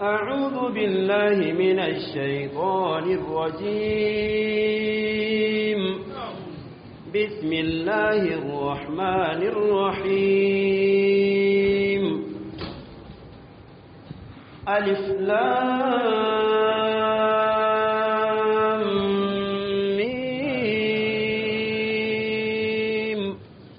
أعوذ بالله من الشيطان الرجيم بسم الله الرحمن الرحيم ألف لام ميم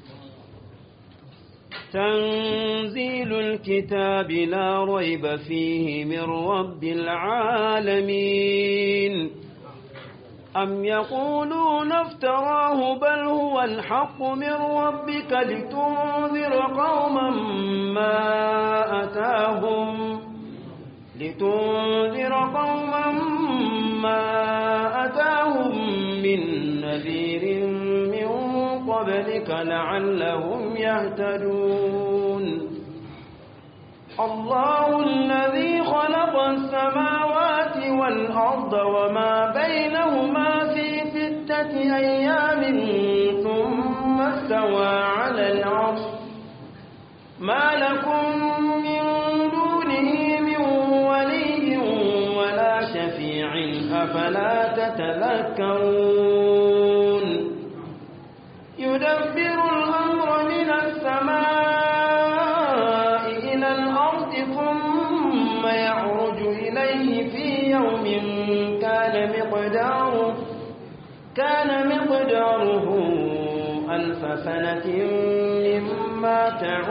تنزيل الكتاب لا ريب فيه من رب العالمين أم يقولون افتراه بل هو الحق من ربك لتنذر قوما ما أتاهم لتنذر قوما ما أتاهم من نذير من قبلك لعلهم يهتدون الله الذي خلق السماوات والأرض وما بينهما في ستة أيام ثم استوى على العرش ما لكم من دونه من ولي ولا شفيع أفلا تتذكرون يدبر الأمر من السماء إلى الأرض ثم يعرج إليه في يوم كان مقداره كان مقداره ألف سنة مما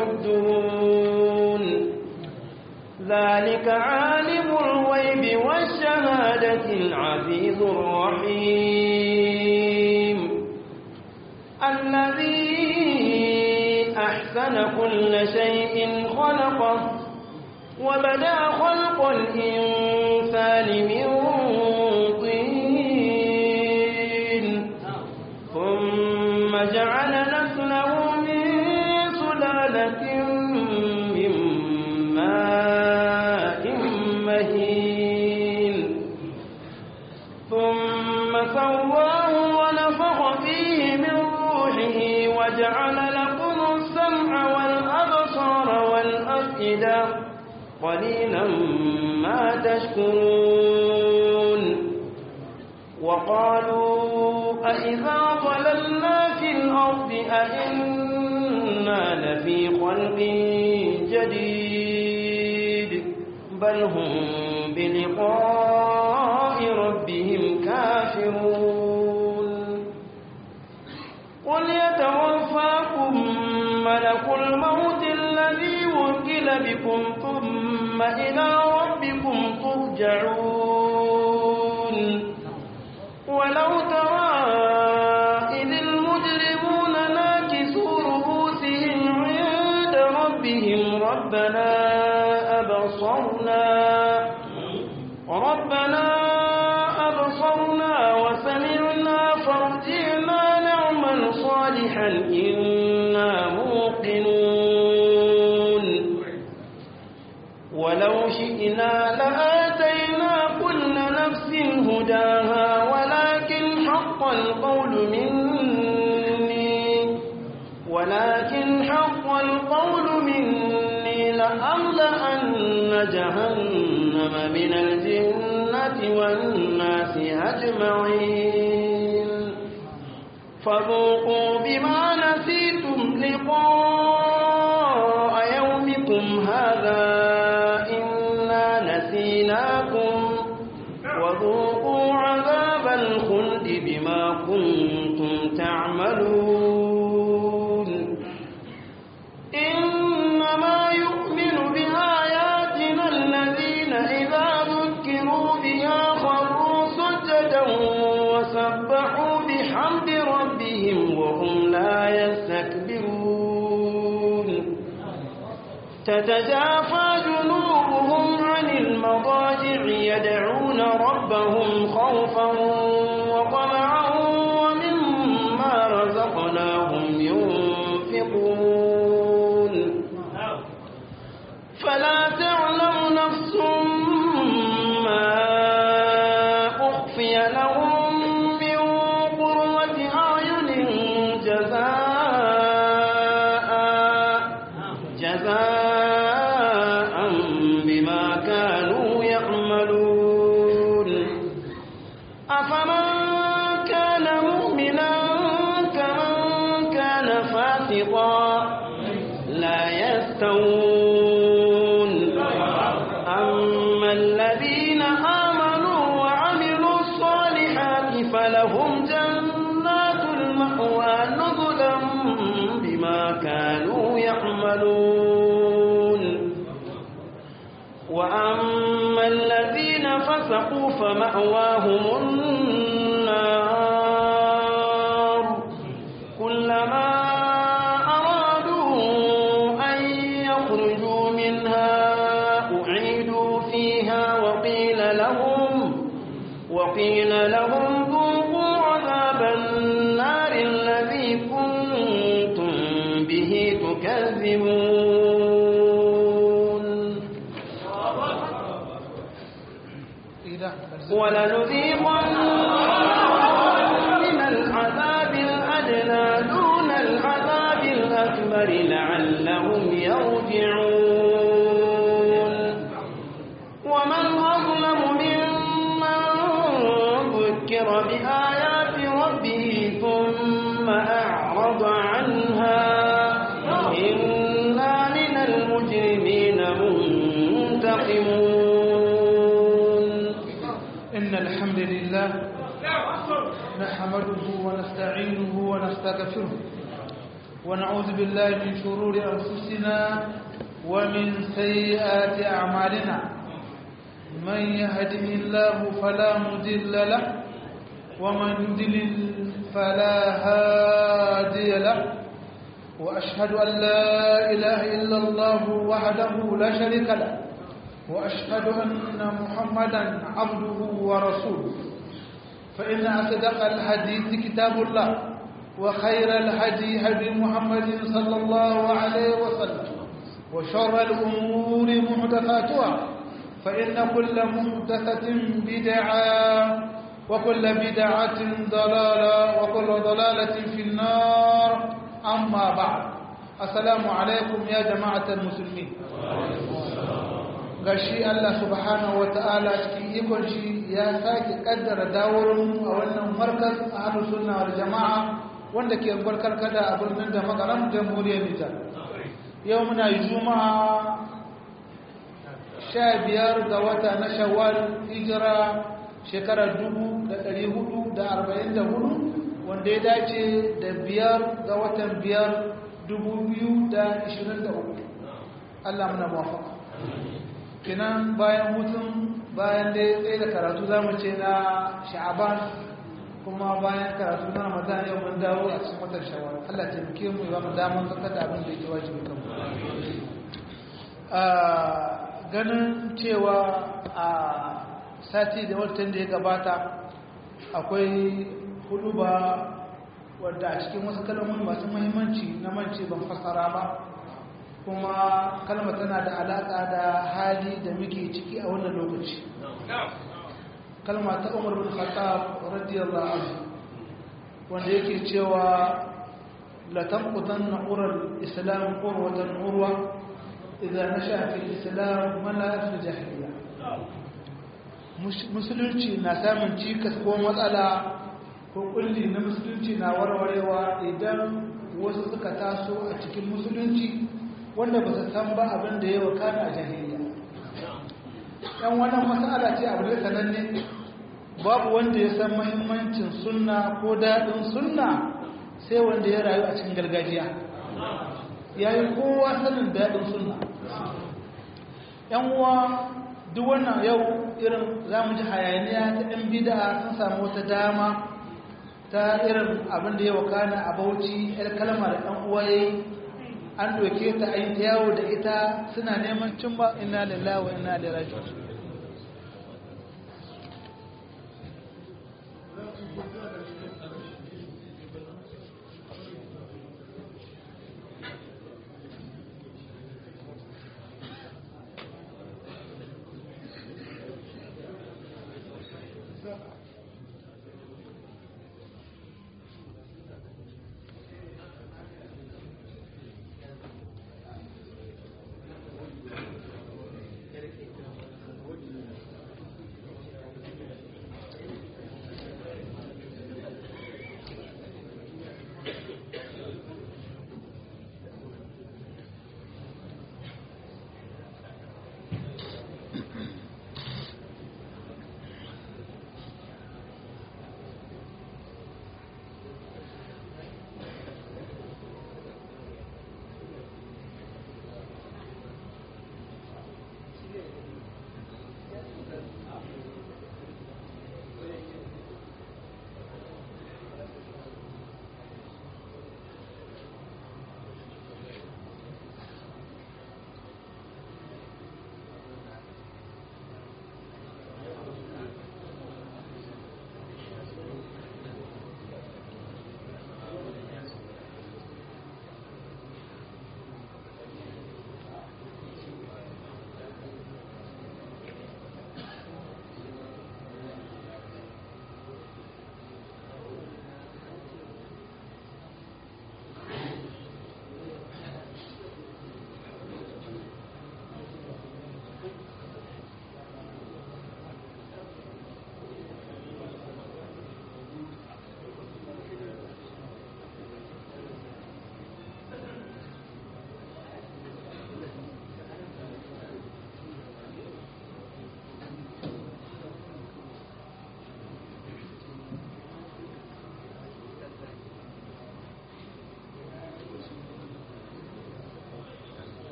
تعدون ذلك عالم الغيب والشهادة العزيز الرحيم الذي أحسن كل شيء خلقه وبدأ خلق الإنسان من طين ثم جعل نسله من سلالة من ماء مهين ثم سواه ونفخ فيه من روحه وجعل لكم السمع والأبصار والأفئدة قليلا ما تشكرون وقالوا أئذا ضللنا في الأرض أئنا لفي خلق جديد بل هم بلقاء ربهم كافرون قل يتوفاكم ملك الموت الذي وكل بكم ثم إلى ربكم ترجعون ولو ترى إذ المجرمون ناكسوا رؤوسهم عند ربهم ربنا أبصرنا ربنا أبصرنا وسمعنا فارجعنا نعمل صالحا إنا موقنون ولو شئنا لآتينا كل نفس هداها ولكن حق القول مني ولكن حق القول مني لأملأن جهنم من الجنة والناس أجمعين فذوقوا بما نسيتم لقاء يومكم هذا إنا نسيناكم وذوقوا عذاب الخلد بما كنتم تعملون إنما يؤمن بآياتنا الذين إذا ذكروا بها خروا سجدا وسبحوا بحمد ربهم وهم لا يستكبرون تتجافى جنوبهم عن المضاجع يدعون ربهم خوفا وطمعا ومما رزقناهم ينفقون فلا تعلم نفس ما أخفي لهم من قرة أعين جزاء جزاء بما كانوا باسطا لا يستوون أما الذين آمنوا وعملوا الصالحات فلهم جنات المأوى نزلا بما كانوا يعملون وأما الذين فسقوا فمأواهم النار كلما أرادوا أن يخرجوا منها أعيدوا فيها وقيل لهم وقيل لهم ذوقوا عذاب النار الذي كنتم به تكذبون ولنذيقنهم من العذاب الأدنى دون العذاب الأكبر لعلهم يرجعون ومن أظلم ممن ذكر بآيات ربه ثم أعرض عنها إنا من المجرمين منتقمون إن الحمد لله نحمده ونستعينه ونستغفره ونعوذ بالله من شرور أنفسنا ومن سيئات أعمالنا من يهده الله فلا مضل له ومن يضلل فلا هادي له وأشهد أن لا إله إلا الله وحده لا شريك له وأشهد أن محمدا عبده ورسوله فإن أصدق الحديث كتاب الله وخير الهدي هدي محمد صلى الله عليه وسلم وشر الأمور محدثاتها فإن كل محدثة بدعة وكل بدعة ضلالة وكل ضلالة في النار أما بعد السلام عليكم يا جماعة المسلمين gashi Allah subhanahu wata'ala cikin ikon shi ya sake kaddara daworin a wannan markaz a hannun sunna wal jama'a wanda ke barkar kada a birnin da makaram jamhuriyar Nijar yau muna yi juma'a sha biyar ga wata na shawwal hijira shekarar dubu da ɗari hudu da arba'in da hudu wanda ya dace da biyar ga watan biyar dubu biyu da ishirin da uku Allah muna mawafaka kinan bayan hutun bayan da ya tsaye da karatu za mu ce na sha'aban kuma bayan karatu na ramadan yau mun dawo a cikin watan shawar allah taimake mu ya mu damar zaka da abin da yake wajibi kan ganin cewa a sati da watan da ya gabata akwai hudu ba wadda a cikin wasu kalmomi masu muhimmanci na mance ban fassara ba kuma kalma tana da alaƙa da hali da muke ciki a wannan lokaci kalma ta umar bin khattab radiyallahu anhu wanda yake cewa la tanqutan nural islam qurwatan urwa idza nasha fi islam man la fi jahiliya musulunci na samun cikas ko matsala ko kulli na musulunci na warwarewa idan wasu suka taso a cikin musulunci wanda ba su san ba abin da ya wakana a jahiliya yan wannan matsala ce abu da sananne babu wanda ya san mahimmancin sunna ko daɗin sunna sai wanda ya rayu a cikin gargajiya ya yi kowa sanin daɗin sunna yan uwa duk wannan yau irin za mu ji hayaniya ta yan bida sun samu wata dama ta irin abin da ya wakana a bauchi yar kalmar ɗan uwa ya yi an doke ta an yawo da ita suna neman cin ba ina lillahi wa ina ilaihi raji'un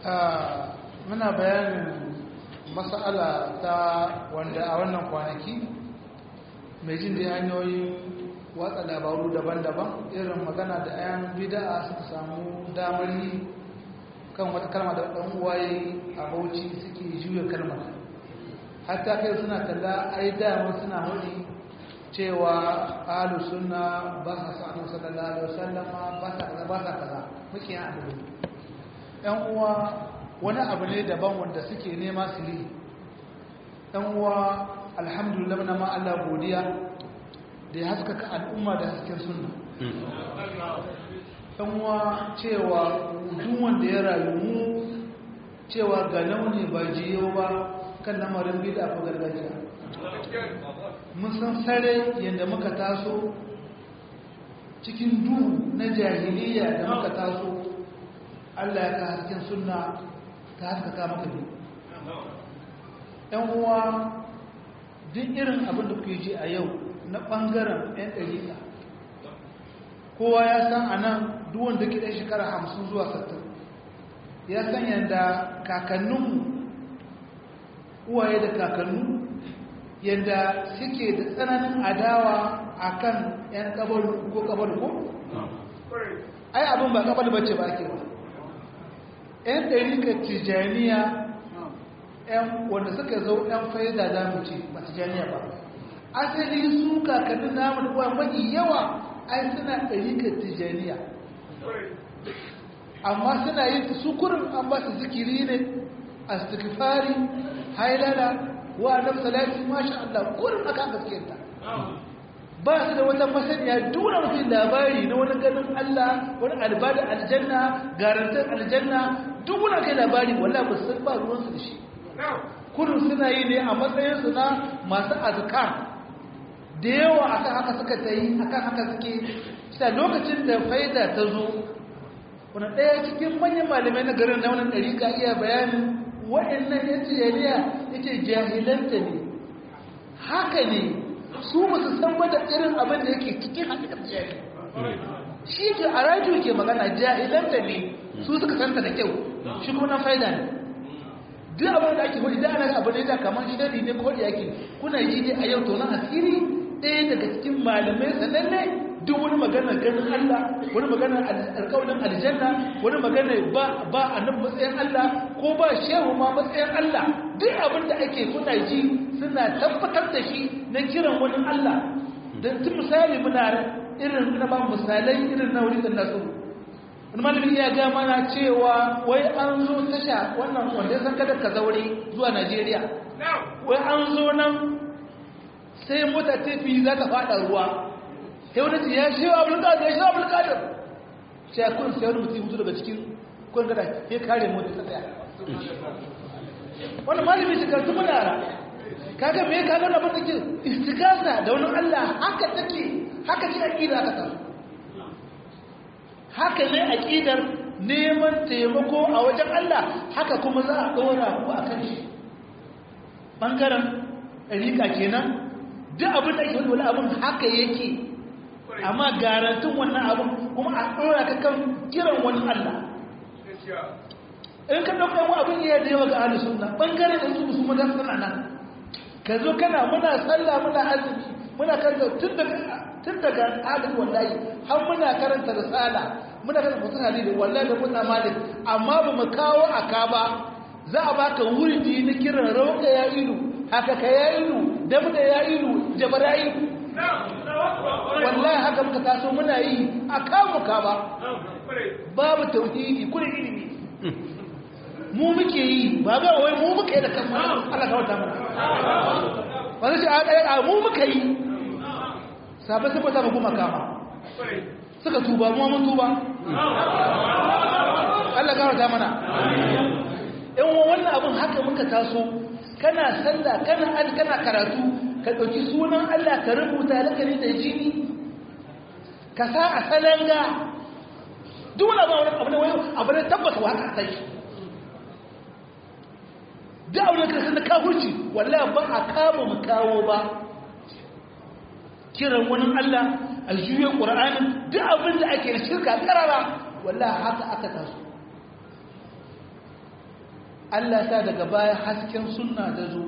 muna bayanin mas'ala ta wanda a wannan kwanaki mai jin da hanyoyin watsa labaru daban-daban irin magana da 'yan bida'a suka samu damar yi kan wata kalma da ɗan uwaye a bauchi suke juya kalmar hatta kai suna talla ai dama suna wani cewa ahalu sunna ba sa sa annabi sallallahu alaihi wasallam ba sa kaza ba sa kaza muke yin abu ɗan uwa wani abu ne daban wanda suke nema su yi ɗan uwa alhamdulillah na ma Allah godiya da ya haskaka al'umma da hasken sunna ɗan uwa cewa duk wanda ya rayu mu cewa ga launi ba jiyo ba kan lamarin bida ko gargajiya mun san sare yadda muka taso cikin duhu na jahiliya da muka taso Allah ya ka hasken sunna ta haskaka maka biyu ‘yan uwa duk irin abin da kuke ji a yau na ɓangaren ‘yan ɗarika kowa ya san a nan duwan da ke ɗan shekara hamsin zuwa sattin ya san yadda kakanninmu uwaye da kakannu yadda suke da tsananin adawa a kan ‘yan ƙabalu ko ƙabalu ko? ai abin ba ƙabalu bace ba ke ba ‘yan ɗarikar tijaniya ‘yan wanda suka zo ‘yan faida za mu ce ba tijaniya ba asali su kakannin namu da kuwa mafi yawa ai suna ɗarikar tijaniya amma suna yin su kurin an ba su zikiri ne a stikifari hailala wa annabi salati masha Allah kurin aka gaskiyarta ba su da wata masaniya dura mutum labari na wani ganin Allah wani albada aljanna garantar aljanna duk wani kai labari wala ba san ba ruwansu da shi kurin suna yi ne a matsayinsu na masu azkar da yawa akan haka suka ta yi akan haka suke sa lokacin da faida ta zo wani ɗaya cikin manyan malamai na garin na wani ɗari ka iya bayanin waɗannan ya ce yaliya ya ce jahilanta ne haka ne su ba su san ba da irin abin da yake cikin hakikar jahil shi ke a rajiyo ke magana jahilanta ne su suka santa da kyau shi kuma na faida ne duk abin da ake hudu da ana abu ne da kamar shari ne ko da yake kuna yi ne a yau to na asiri ɗaya daga cikin malamai sananne duk wani magana ganin Allah wani magana alƙawarin aljanna wani magana ba ba annabi matsayin Allah ko ba shehu ma matsayin Allah duk abin da ake kuna ji suna tabbatar da shi na kiran wani Allah dan tun misali muna irin na ba misalai irin na wuri da nasu wani malami ya ga mana cewa wai an zo tasha wannan wanda san kada ka zaure zuwa Najeriya wai an zo nan sai mota tafi za ta fada ruwa sai wani ya shi wa abulkadir ya shi wa abulkadir sai kun sai wani mutum mutu daga cikin kun gada ya kare mota ta tsaya wani malami shi kartu munara kaga me kaga na bata ke istigasa da wani Allah haka take haka ce aqida haka ta haka ne aqidar neman taimako a wajen Allah haka kuma za a dora ku akan shi bangaren rika kenan duk abin da ake wani abin haka yake amma garantin wannan abin kuma a ɗora ka kan kiran wani Allah in ka ɗauka yawan abin iya da yawa ga ahli sunna ɓangaren da su musu maza suna nan ka zo kana muna sallah muna azumi muna karanta tun daga ahli wallahi har muna karanta risala muna karanta mutum halili wallahi da mutane malik amma ba mu kawo aka ba za a baka wuridi na kiran rauka ya ilu haka ka ya ilu dabda ya ilu jabara ilu wallahi haka muka taso muna yi a kamuka ba babu tauhidi kuna ilimi mu muke yi ba ga wai mu muka yi da kan Allah ka wata mana wani shi a mu muka yi sabai sai kwata kuma kama suka tuba mu mun tuba Allah ka wata mana in wannan abin haka muka taso kana sallah kana an kana karatu ka ɗauki sunan Allah ka rubuta lakari da jini ka sa a salanga duk wani abu abu da wani abu da tabbata wa haka sai duk abu da kasan da kafurci wallahi ba a kama mu kawo ba kiran wani Allah a juya ƙur'anin duk abin da ake shirka karara wallahi haka aka taso Allah ta daga baya hasken sunna da zo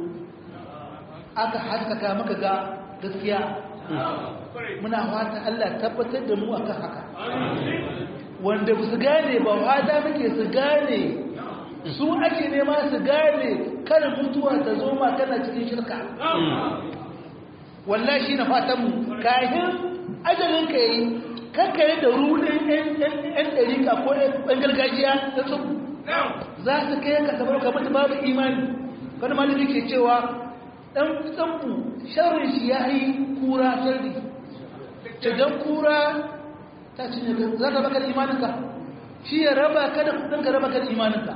aka haskaka maka ga gaskiya muna fata Allah tabbatar da mu akan haka wanda ba su gane ba fata muke su gane su ake nema su gane kada mutuwa ta zo ma kana cikin shirka wallahi shi na fatan mu kayan ajalin ka yi kakkare da rudin yan ɗarika ko yan gargajiya da su za su kai ka sabar ka mutu babu imani wani malami ke cewa ɗan tsambu sharrin shi ya yi kura sharri ce don kura ta cinye za ka baka da imaninka shi ya raba ka da kudin ka raba ka da imaninka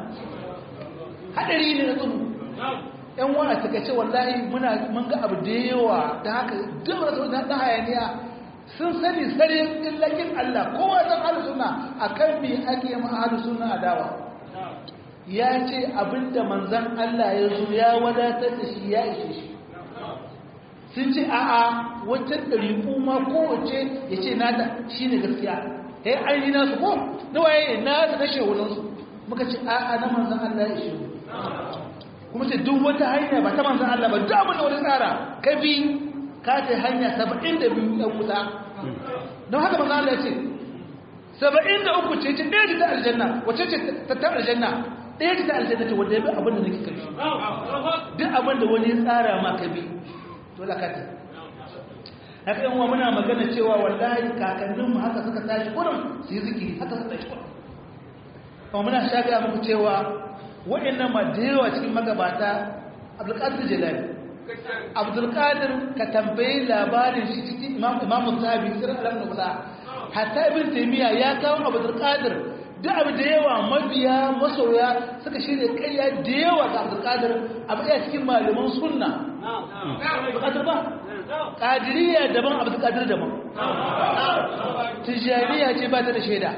haɗari ne na tsubu yan wa a takaice wallahi muna mun ga abu da yawa da haka duk da sauran da hayaniya sun sani sare illakin Allah kowa san ahlus sunna akan me ake ma ahlus sunna adawa ya ce abinda manzon Allah ya zo ya wadatar da shi ya ishe shi sun ce a'a wata ɗariƙu ma kowace ya ce nata shi ne gaskiya ya yi ainihin nasu ko na waye na da na shehunansu muka ce a'a na manzan Allah ya ishe kuma ce duk wata hanya ba ta manzan Allah ba duk abin da wani tsara ka bi ka ce hanya saba'in da biyu ɗan wuta don haka manzan Allah ya ce saba'in da uku ce ce ɗaya ce ta aljanna wace ce ta ta aljanna ɗaya ce ta aljanna ce wanda ya bi abin da nake kai duk abin da wani ya tsara ma ka bi dole ka ta haka yan muna magana cewa wallahi kakanninmu haka suka tashi kurin su yi zikiri haka suka tashi kurin kuma muna shaga muku cewa waɗannan ma da yawa cikin magabata abdulkadir jalali abdulkadir ka tambayi labarin shi cikin imamu sahabi sirrin alamun nubula hatta ibn taymiya ya kawo abdulkadir duk abu da yawa mabiya masoya suka shirya ƙarya da yawa ga abdulkadir abu iya cikin malaman sunna abdulkadir ba ƙadiriya daban abdulkadir daban tijjaniya ce ba ta da shaida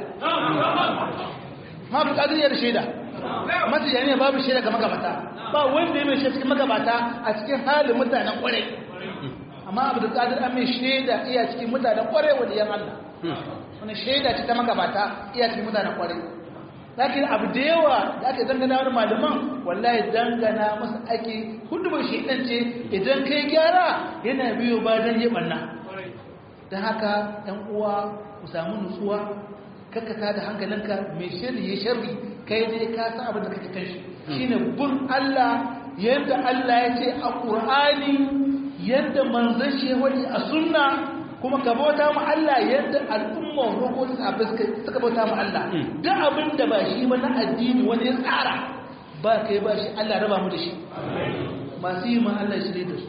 ma abdulkadir ya da shaida ma tijjaniya babu shaida ga magabata ba wanda ya mai shaida cikin magabata a cikin halin mutanen ƙwarai amma abdulkadir an mai shaida iya cikin mutanen ƙwarai wadda yan Allah wani shaida ce ta magabata iya cikin mutanen kwarai lakin abu da yawa da aka dangana wani malaman wallahi dangana masu ake hudubar shaidan ce idan kai gyara yana biyo ba don yi ɓanna don haka ɗan uwa ku samu nutsuwa kakkata da hankalinka mai shirri ya shirri kai dai ka san abin da kake kan shi shine bin Allah yadda Allah ya ce a Qur'ani yadda manzon shi ya wani a sunna kuma ka bauta mu Allah yadda al'ummar roƙo su sahabbai suka bauta mu Allah duk abin da ba shi ba na addini wani ya tsara ba kai ba shi Allah raba mu da shi masu yi ma Allah shi da su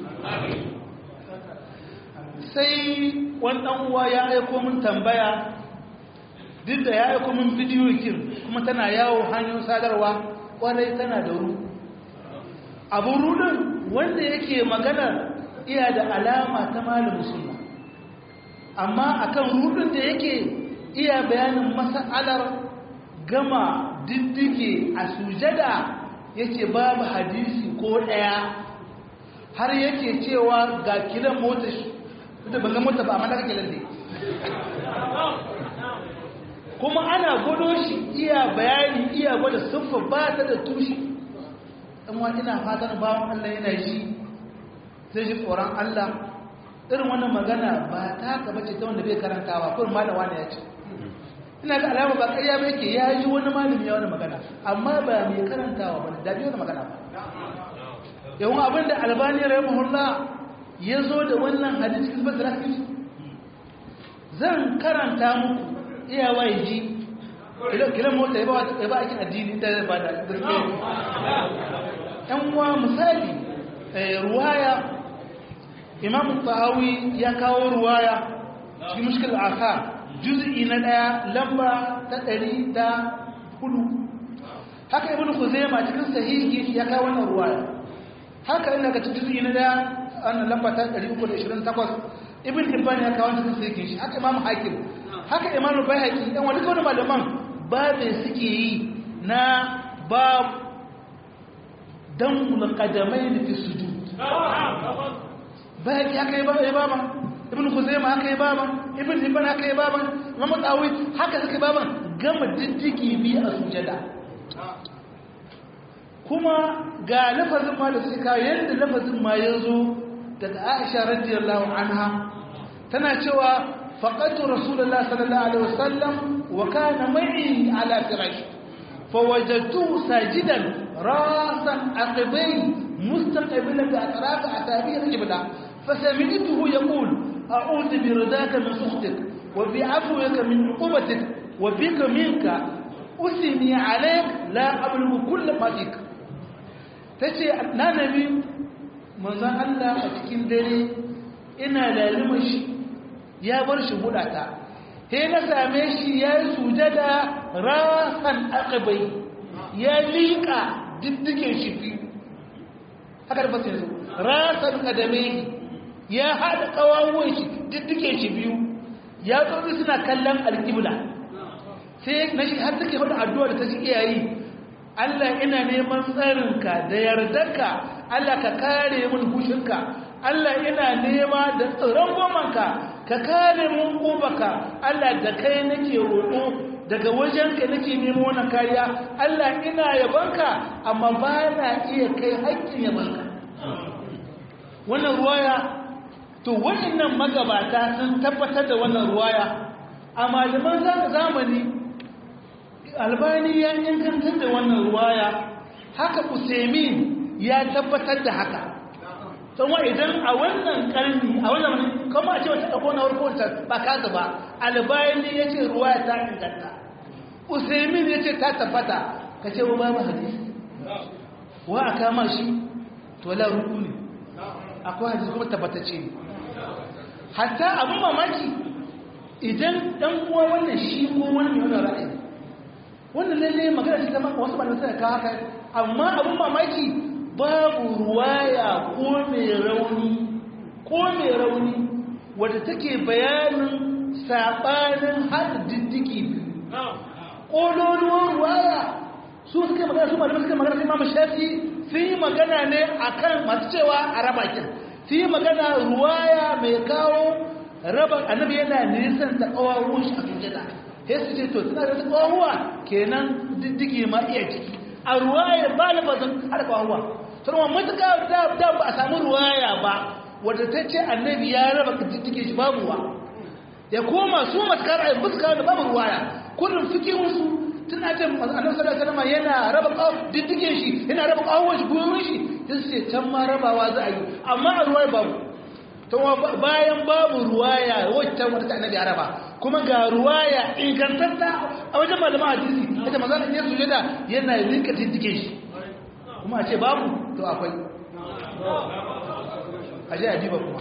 sai wani ɗan uwa ya aiko min tambaya duk da ya aiko min bidiyo kin kuma tana yawo hanyar sadarwa kwarai tana da ru abun rudin wanda yake magana iya da alama ta malamin sunna amma akan rudin da yake iya bayanin mas'alar gama diddige a sujada yake babu hadisi ko daya har yake cewa ga kilan mota shi da ban ga mota ba amma daga kilan ne kuma ana gwado shi iya bayani iya gwada siffa ba ta da tushe dan wa ina fatan bawon Allah yana ji zai ji tsoron Allah irin wannan magana ba ta haka bace ta wanda bai karantawa ko malam wani ya ce ina ga alama ba ƙarya ba yake ya yi wani malami ya wani magana amma ba mai karantawa ba da bi wani magana ba yawan abin da albani rahimahullah ya zo da wannan hadisi cikin basira zan karanta muku iyawa ya ji kilan mota ya ba aikin addini da ba da gaske yan uwa misali ruwaya imam tahawi ya kawo ruwaya cikin mushkil aka juz'i na daya lamba ta ɗari da hudu haka ibn khuzaima cikin sahihi ya kawo wannan ruwaya haka ina ga juz'i na daya wannan lamba ta 328 ibn hibban ya kawo cikin sahihi shi haka imam hakim haka imam bayhaqi dan wani kawai malaman babe suke yi na bab damul qadamain fi sujud bayhaqi haka yi baba ibn khuzaima haka yi baba ibn hibban haka yi baba imam tawi haka suka baba gama diddiki bi a sujada kuma ga lafazin ma da suka yadda lafazin ma ya zo daga aisha radiyallahu anha tana cewa faqatu rasulullah sallallahu alaihi wasallam wa kana ma'i ala firash fawajadtuhu sajidan rasan aqibai mustaqbilan bi atraf atabi al-qibla fasami'tuhu yaqul a'udhu bi ridaka min sukhtik wa bi 'afwika min 'uqubatik wa bika minka usni 'alayk la ablughu kull ma fik tace na nabi manzon Allah a cikin dare ina lalima shi ya bar shi hudata he na same shi ya yi sujada rasan akabai ya liƙa diddigen shi biyu haka da fasa yanzu rasan kadame ya haɗa ƙawawon shi diddigen shi biyu ya tsoro suna kallon alƙibla sai na shi har take faɗa addu'a da ta shi iyayi Allah ina neman tsarinka da yardarka Allah ka kare mun hushinka Allah ina nema da tsaron gomanka ka kare mun kubaka Allah da kai nake roƙo daga wajenka nake nemo wannan kariya Allah ina yabanka amma ba na iya kai haƙƙin yabanka wannan ruwaya to waɗannan magabata sun tabbatar da wannan ruwaya a malaman zamani albani ya ingantar da wannan ruwaya haka usaimin ya tabbatar da haka sanwa idan a wannan karni a wannan wani kama a ce wata ɗauko na warkowar ba kasa ba albayani ya ce ruwa ya ta inganta usaimin ya ce ta tabbata ka ce wa babu hadisi wa a kama shi to la ruku ne akwai hadisi kuma tabbatacce ne hatta abin mamaki idan ɗan uwa wannan shi ko wani mai wani ra'ayi wannan lalle magana ce ta wasu ba da suka kawo haka amma abin mamaki babu ruwaya ko mai rauni ko mai rauni wadda take bayanin saɓanin haɗa diddiki ƙololuwar ruwaya su suka magana su malamai suka magana sai mamu shafi sun yi magana ne a kan masu cewa a raba kin sun yi magana ruwaya mai kawo raba annabi yana nisan ta ƙawawun shi a sujada sai su ce to suna da ƙawawuwa kenan diddiki ma iya ciki a ruwaya ba lafazin har ƙawawuwa sarwa matuƙa da ba a samu ruwaya ba wadda ta ce annabi ya raba diddike shi babu wa ya koma su matuƙar a fuska da babu ruwaya kullum fikin wasu tana ce annabi sallallahu alaihi wasallam yana raba diddike shi yana raba kawon shi gurin shi sai su ce can ma rabawa za a yi amma a ruwaya babu to bayan babu ruwaya wacce wata ta annabi ya raba kuma ga ruwaya ingantatta a wajen malaman hadisi ita maza ne sujada yana rinka diddike shi kuma a ce babu to akwai a ji adiba kuma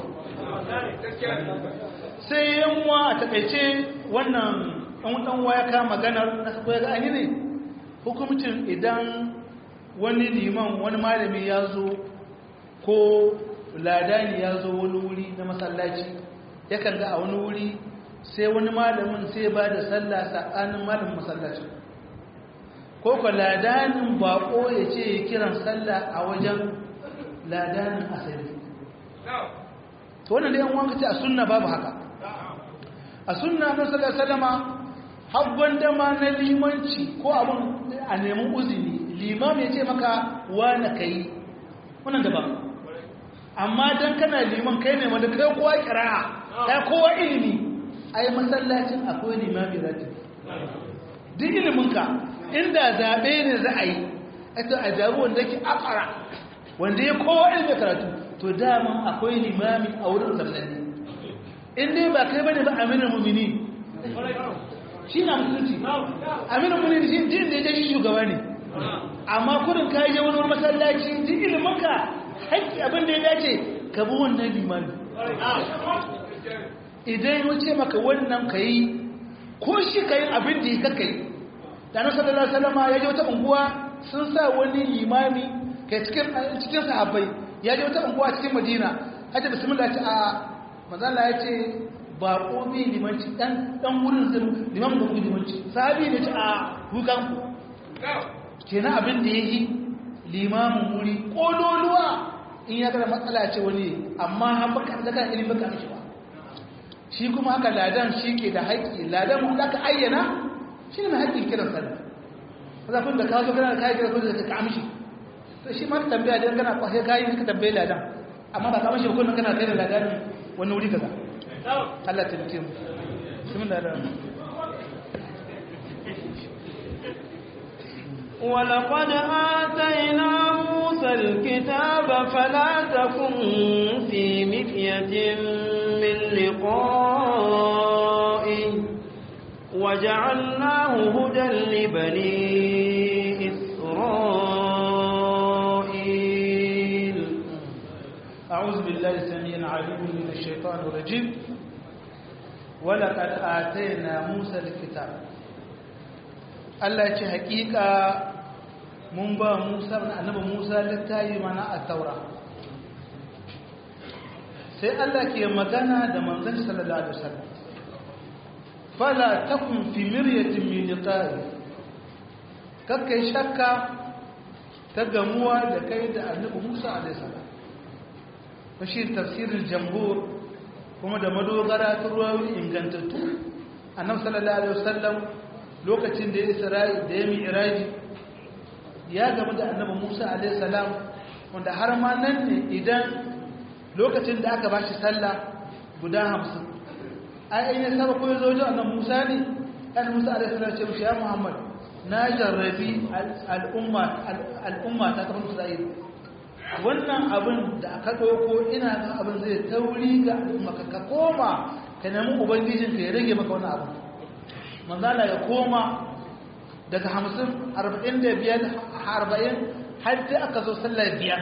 sai yanwa a takaice wannan ɗan ya kama maganar na sako ya ga an yi ne hukumcin idan wani liman wani malami ya zo ko ladani ya zo wani wuri na masallaci yakan ga a wani wuri sai wani malamin sai ba da sallah sa'anin malamin masallacin ko ko ladanin bako ya ce ya kiran sallah a wajen ladanin asali to wannan da yan wanka ce a sunna babu haka a sunna na sallallahu salama habban dama na limanci ko abin a neman uzini limam ya ce maka na kai wannan daban amma dan kana liman kai ne wanda kai kowa kira'a kai kowa ilimi ai masallacin akwai limami ratibi duk iliminka inda zaɓe ne za a yi ita a jaru wanda ke akara wanda ya kowa ilimin karatu to daman akwai limami a wurin zallalli in dai ba kai bane ba aminin mumini shi na musulunci aminin mumini shi din da ya shi shugaba ne amma kudin ka je wani masallaci duk iliminka haƙƙi abin da ya dace ka bi wannan limami idan ya ce maka wannan ka yi ko shi ka yi abin da ya kaka yi da na sallallahu salama ya je wata unguwa sun sa wani limami kai cikin sahabbai ya je wata unguwa cikin madina hajji bismillah ce a mazala ya ce ba ƙobi limanci ɗan wurin zai liman da limanci sahabi ne ce a hukanku kenan abin da ya yi limamin wuri ƙololuwa in ya gara matsala ce wani amma han baka da kan ilimin baka mishi ba shi kuma haka ladan shi ke da haƙƙi ladan wanda aka ayyana shi ne mai haƙƙin kiran sallah zafin da ka zo kana da kayan kiran sallah ka amshi to shi ma tambaya dan kana kwahe kai ka tambaye ladan amma ba kamar shi ba kullum kana kai da ladan wani wuri kaza Allah ta mutum bismillah ولقد آتينا موسى الكتاب فلا تكن في مكية من لقائه وجعلناه هدى لبني إسرائيل أعوذ بالله السميع العليم من الشيطان الرجيم ولقد آتينا موسى الكتاب Allah ce hakika mun ba Musa annabi Musa littafi mana a Taura sai Allah ke magana da manzon sallallahu alaihi wasallam fala takun fi miryatin min liqa'i kakkai shakka ta gamuwa da kai da annabi Musa alaihi salam shi tafsirin jambur kuma da madogara ta ruwayoyi ingantattu annabi sallallahu alaihi wasallam lokacin da ya isra'i da ya mi'raji ya gamu da annabi Musa alaihi salam wanda har ma nan ne idan lokacin da aka bashi sallah guda 50 ai in ya saba ko yazo wajen annabi Musa ne annabi Musa alaihi salam ce mishi ya Muhammad na jarrabi al'umma al'umma ta kafin Isra'ila wannan abin da aka ɗauko ina ga abin zai tauri ga maka ka koma ka nemi ubangijinka ya rage maka wani abu manzala ya koma daga hamsin arba'in da biyar arba'in har sai aka zo sallar biyar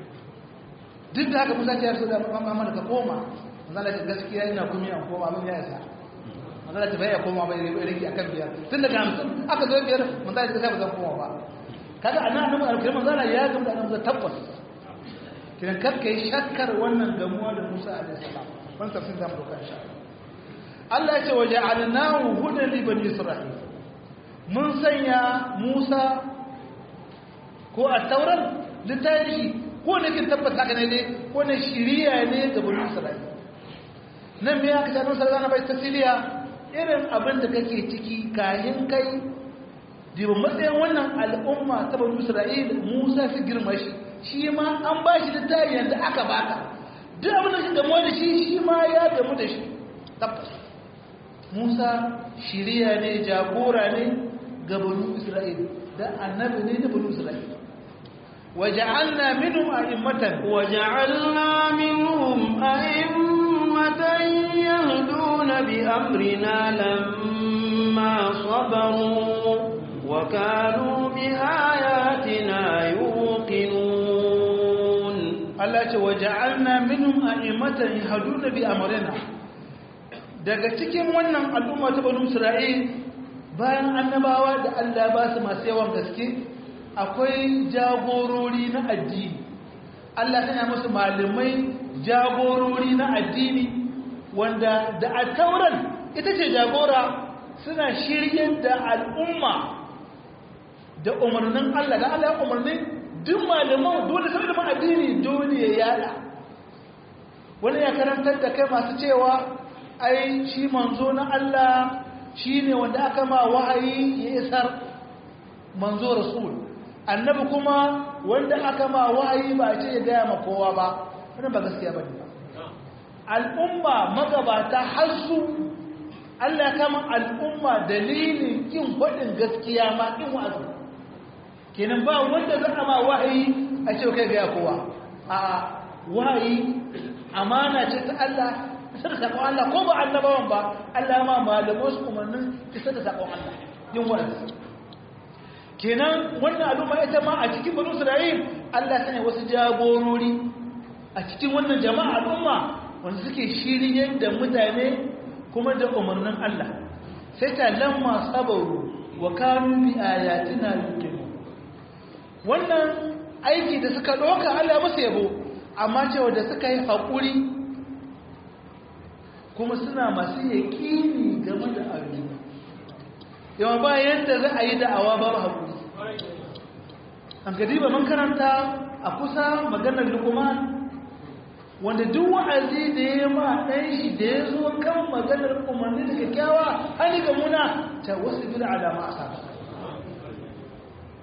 duk da haka musa ce ya da mamman ka koma manzala ce gaskiya ina kuma yan koma abin ya isa manzala ce bai ya koma bai rage akan biyar tun daga hamsin aka zo biyar manzala ce gaskiya ba zan koma ba kaga anan annabi alkirim manzala ya gamu da annabi tabbas kiran karka yi shakkar wannan gamuwa da Musa alaihissalam wani tafsir zamu doka insha Allah ya ce waje alnahu hudan li bani isra'il mun sanya Musa ko a tauran littafi ko ne kin tabbata ka ne dai ko ne shiriya ne ga bani isra'il nan me aka ce sallallahu alaihi tasiliya irin abin da kake ciki kayan kai diba matsayin wannan al'umma ta bani isra'il Musa fi girma shi shi ma an ba shi littafi yadda aka baka duk abin da shi gamu da shi shi ma ya gamu da shi tabbas musa shiriya ne jagora ne ga banu isra'il da annabi ne da banu isra'il waja'alna minhum a'immatan waja'alna minhum a'immatan yahduna bi amrina lamma sabaru wa kanu bi ayatina yuqinun Allah ce waja'alna minhum a'immatan yahduna bi amrina daga cikin wannan al'umma ta banu Isra'il bayan annabawa da Allah ba su masu yawan gaske akwai jagorori na addini Allah tana musu malamai jagorori na addini wanda da a tauran ita ce jagora suna shiryar da al'umma da umarnin Allah da Allah ya umarnin duk malaman dole sai da addini dole ya yada wani ya karantar da kai masu cewa ai shi manzo na Allah shine wanda aka ma wahayi ya isar manzo rasul annabi kuma wanda aka ma wahayi ba ce ya gaya ma kowa ba wannan ba gaskiya bane ba al'umma magabata har su Allah ya kama al'umma dalilin kin faɗin gaskiya ma kin wa'azi kenan ba wanda za a ma wahayi a ce kai gaya kowa a wahayi amana ce ta Allah isar da sakon Allah ko ba annabawan ba Allah ma malaman su umarnin isar da sakon Allah yin wa'azi kenan wannan al'umma ita ma a cikin banu Isra'il Allah sanya wasu jagorori a cikin wannan jama'a al'umma wanda suke shiryar da mutane kuma da umarnin Allah sai ta lamma sabaru wa kanu bi ayatina yuqinu wannan aiki da suka doka Allah musu yabo amma cewa da suka yi hakuri kuma suna masu yaƙini game da ayoyi yawa ba yadda za a yi da'awa ba hakuri an gadi ba man karanta a kusa maganar lukuman wanda duk wa'azi da ya ma ɗan shi da ya zo kan maganar umarni da kyakkyawa hali ga muna ta wasu bi da alama a saba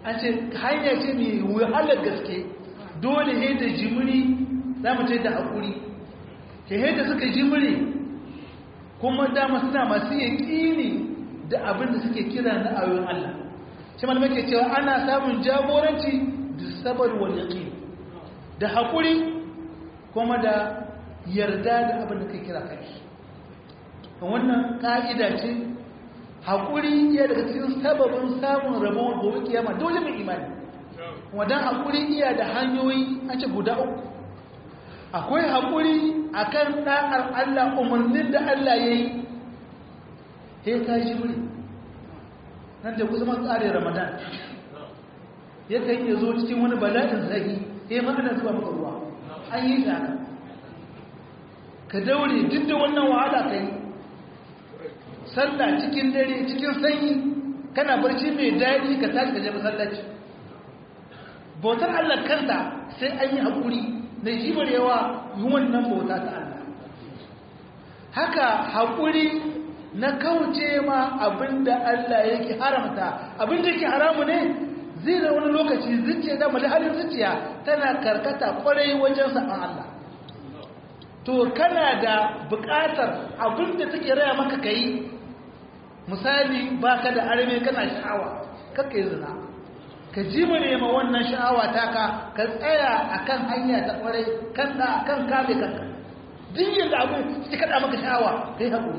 an ce hanya ce mai wahalar gaske dole ne da jimiri za mu ce da haƙuri ke da suka jimiri kuma dama suna masu yaƙini da abin da suke kira na ayoyin Allah shi malamai ke cewa ana samun jagoranci da sabar wal yaqin da haƙuri kuma da yarda da abin da kai kira kai wannan ka'ida ce haƙuri iya daga cikin sababin samun rabon gobe kiyama dole mai imani wadan haƙuri iya da hanyoyi an ce guda uku akwai haƙuri akan ɗa'ar Allah umarnin da Allah ya yi he ka ji wuri nan da kusa masu tsare ramadan ya kan iya zo cikin wani bala'in zahi he ma ana zuwa maka ruwa an yi shi haka ka daure duk da wannan wahala ka yi sallah cikin dare cikin sanyi kana barci mai daɗi ka tashi ka je masallaci bautar Allah kanta sai an yi haƙuri na jibarewa yi wannan bauta ta Allah haka haƙuri na kauce ma abinda Allah yake haramta abinda yake haramu ne zai da wani lokaci zuciya da mali halin zuciya tana karkata kwarai wajen saɓan Allah to kana da buƙatar abinda take raya maka kai misali baka da arme kana sha'awa kakka yi zina ka ji mu nema wannan sha'awa taka ka tsaya akan hanya ta kwarai kan da kan kame kanka duk da abu sai kada maka sha'awa kai hakuri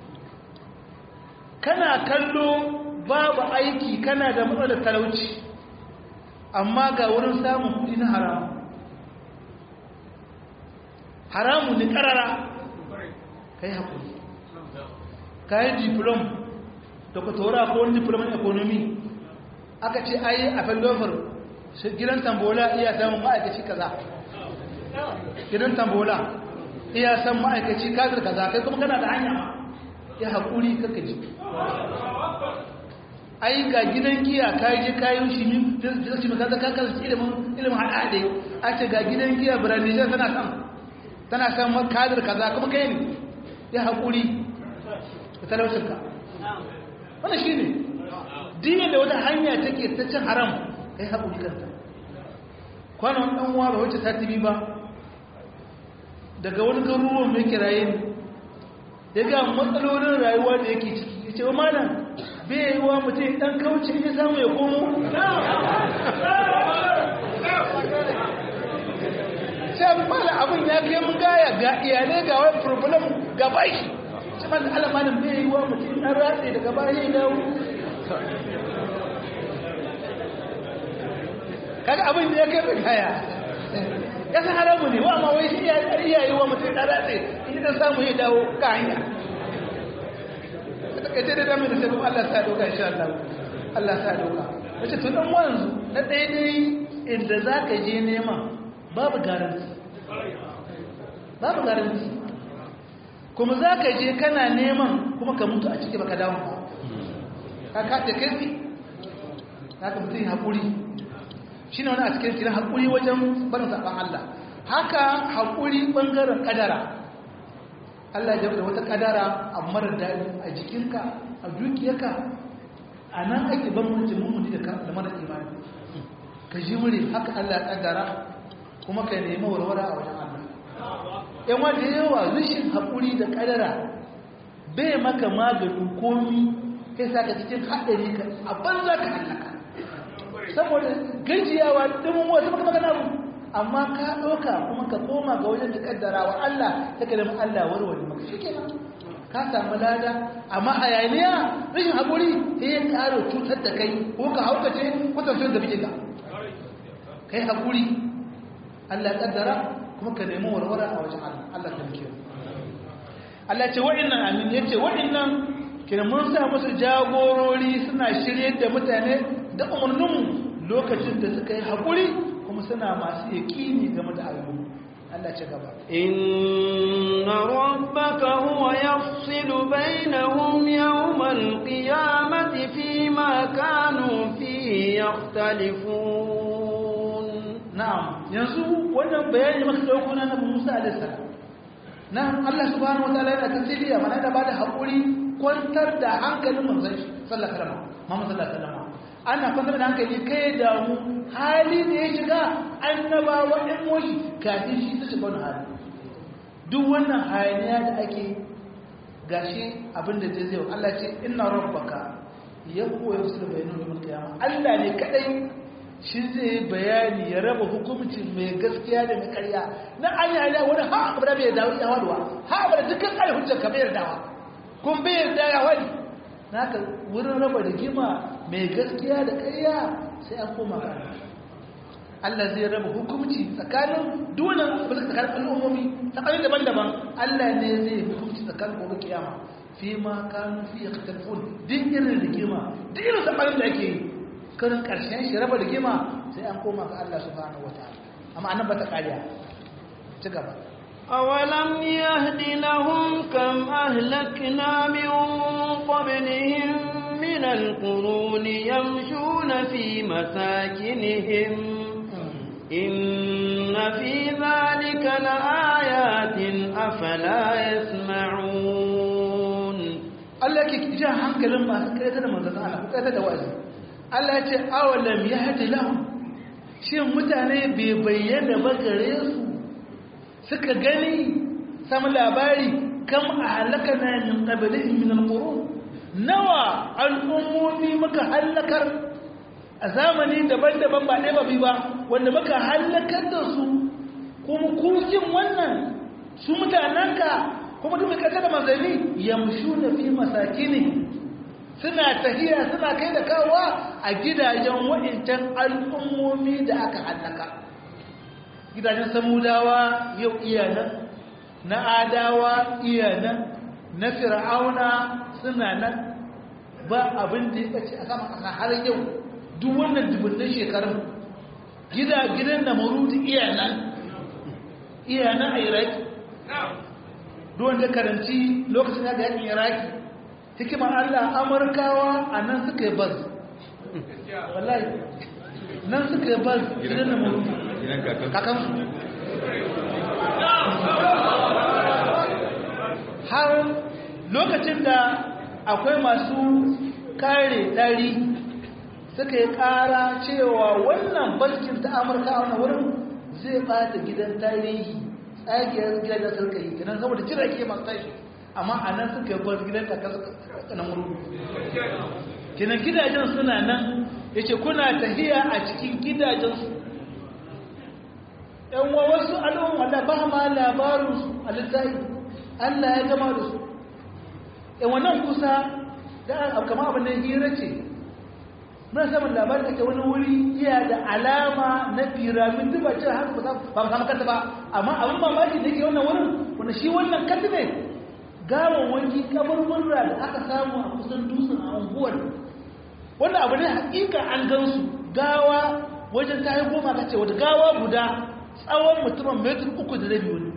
kana kallo babu aiki kana da matsalar talauci amma ga wurin samun kudi na haramu haramu ne karara kai hakuri ka yi diplom da ku tora ko wani diplom in economy aka ce ayi a fallofar gidan tambola iya samun ma'aikaci kaza gidan tambola iya san ma'aikaci kafir kaza kai kuma kana da hanya ma ya haƙuri kaka ji ai ga gidan giya ka je kayan shi ne da su maka ka kan ilimin ilimin haɗaɗe a ce ga gidan giya birane tana san tana san kadir kaza kuma kai ne ya haƙuri da talaucinka wannan shi ne dini da wata hanya take ta cin haram kai haƙuri kanta kwanan ɗan uwa ba wacce ta tibi ba daga wani garuruwan mai kiraye ne ya ga matsalolin rayuwa da yake ciki ya ce wa malam bai yi wa mutum ɗan kauce ya samu ya komo sai mala abin ya kai mun gaya ga iyalai ga wani problem ga baki sai mala alamanin bai yi wa mutum ɗan ratse daga baya ya dawo kaga abin da ya kai mai kaya ya san haramu ne wa ma wai shi iya yi wa mutum ɗan ratse in dan samu ya dawo ka hanya ta kace da damin da sai kuma Allah sa doka insha Allah Allah sa doka wace to dan wanzu na daidai inda zaka je neman babu garanti babu garanti kuma zaka je kana neman kuma ka mutu a ciki baka dawo ba ka kace kai zaka mutu hakuri shine wani a cikin kiran hakuri wajen barin saban Allah haka hakuri bangaren kadara Allah ya da wata kadara a marar daɗi a jikinka a dukiyarka a nan ake bambanci mummuni da da marar imani ka ji wuri haka Allah ya kaddara kuma ka nemi warwara a wajen Allah yan wanda yawa rashin haƙuri da kadara bai maka magani komi kai sa ka cikin haɗari ka a banza ka hallaka saboda gajiyawa dimin wasu maka magana abu amma ka ɗauka kuma ka koma ga wajen da kaddara wa Allah ta kalmi Allah warware maka shi kenan ka samu lada amma a yayaniya rashin haƙuri sai ya ƙara cutar da kai ko ka haukace ko tafiyar da bige ka kai haƙuri Allah kaddara kuma ka nemi warware a wajen Allah Allah ta mike Allah ce wa'annan amin yace wa'annan kina mun sa musu jagorori suna shirye da mutane da umarninmu lokacin da suka yi haƙuri kuma suna masu yaƙini game da ayoyi Allah ce gaba inna rabbaka huwa yafsilu bainahum yawmal qiyamati fima kanu fihi yakhtalifun na'am yanzu wannan bayani maka dauko na Nabi Musa alaihi salam nan Allah subhanahu wataala yana tasiriya mana da bada haƙuri kwantar da hankalin manzon sallallahu alaihi wasallam Muhammad sallallahu alaihi wasallam ana fasar da hankali kai damu hali da ya shiga annabawa ɗan moshi kafin shi ta shiga wani hali duk wannan hayaniya da ake gashi abinda zai zai Allah ce ina rabbaka ya koya su da bayanin domin kiyama Allah ne kadai shi zai bayani ya raba hukumcin mai gaskiya da mai karya na an yi hanyar wani ha abu da bai dawo ya waduwa ha abu da dukkan kai hujjar ka bai yardawa kun bai yarda ya wani naka wurin raba da gima mai gaskiya da karya sai an koma ka Allah zai raba hukumci tsakanin dunan abu da tsakanin al'ummomi tsakanin daban-daban Allah ne zai hukumci tsakanin gobe kiyama fi ma kanu fi yakhtalifun din irin rigima duk irin sabanin da ake yi karin ƙarshen shi raba rigima sai an koma ga Allah subhanahu wataala amma annan bata kariya ci gaba أولم يهد لهم كم أهلكنا من قبلهم من القرون يمشون في مساكنهم إن في ذلك لآيات أفلا يسمعون Allah ke jan hankalin masu kaita da manzannin Allah ko kaita da wa'azi Allah ya ce awalam yahdi lahum shin mutane bai bayyana ba gare su suka gani samu labari kam ahlakana min qablihim min alqurun nawa al'ummomi muka halakar a zamani daban-daban ba ɗaya ba bi ba wanda muka halakar da su kuma kujin wannan su mutanenka kuma duk mai ƙasa da manzanni yamshu na fi masakini suna tahiya suna kai da kawowa a gidajen wa'incan al'ummomi da aka hallaka gidajen samudawa yau iyanan na adawa iyanan na fir'auna suna nan ba abin da ya ɓace a sama ƙasa har yau duk wannan dubunnan shekarun gida gidan na marudu iyanan iyanan a iraki duwan da karanci lokacin da yakin iraki hikimar allah amurkawa a nan suka yi baz wallahi nan suka yi baz gidan na marudu kakansu har lokacin da akwai masu kare dari suka yi kara cewa wannan bankin ta amurka a wani wurin zai bata gidan tarihi tsagiyar gidan da suka yi kenan saboda jirage masu tashi amma a nan suka yi bar gidan da kanan wurin kenan gidajen suna nan ya ce kuna tahiya a cikin gidajensu yan wa wasu al'umma da ba ma labarinsu a littafi allah ya gama da su yan wannan kusa da kama abin da hira ce muna samun labarin da ke wani wuri iya da alama na firamin duba ce har ba ba samu kanta ba amma abin mamaki da ke wannan wurin wanda shi wannan kanta ne gawon wanki kaburbura da aka samu a kusan dutsen a unguwar wannan abu ne hakika an gansu gawa wajen ta yi goma ka ce wata gawa guda tsawon mutumin metin uku da rabi wani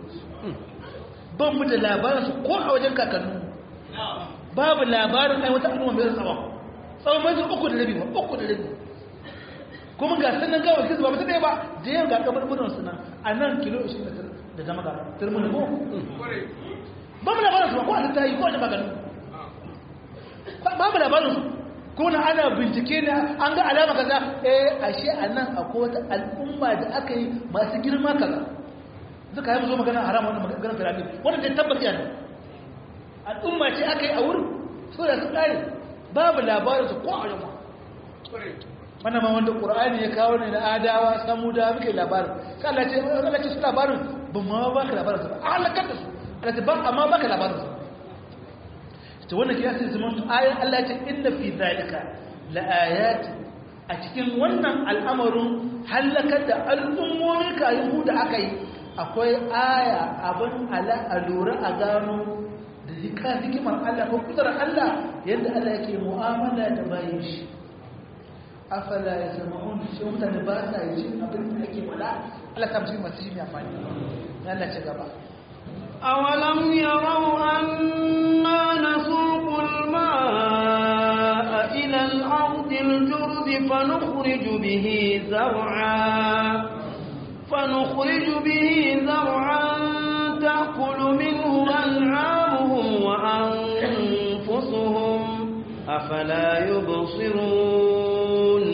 ban mu da labarinsu ko a wajen kakannu babu labarin ai wata al'umma mai tsawon tsawon metin uku da rabi ba uku da rabi kuma ga sanan gawar kisu ba mutu ɗaya ba da yau ga kabarbunan suna a nan kilo 20 da zama ga turmuni ko ba mu labarinsu ba ko a ta yi ko a jama gano babu labarinsu ko na ana bincike ne an ga alama kaza eh ashe anan akwai wata al'umma da aka yi masu girma kaza duka yi zo magana haram wannan magana firani wanda dai tabbata yana al'umma ce aka yi a wurin so da su kare babu labarin su ko a yamma wannan ma wanda qur'ani ya kawo ne na adawa samuda muke labarin sai Allah ce Allah ce su labarin ba ma ba ka labarin su ba halakar da su Allah ce ba amma ba ka labarin su to wannan kiyasi zaman ayan Allah ce inna fi zalika laayat a cikin wannan al'amarin halakar da al'ummomi kayan da aka yi akwai aya abin ala alura a gano da zika hikimar Allah ko kudurar Allah yadda Allah yake mu'amala da bayan shi afala ya sama'un shi mutane ba sa yi abin da ake wala Allah ta musu masu shi mai amfani Allah ce gaba أولم يروا أنا نسوق الماء إلى الأرض الجرد فنخرج به زرعا فنخرج به زرعا تأكل منه أنعامهم وأنفسهم أفلا يبصرون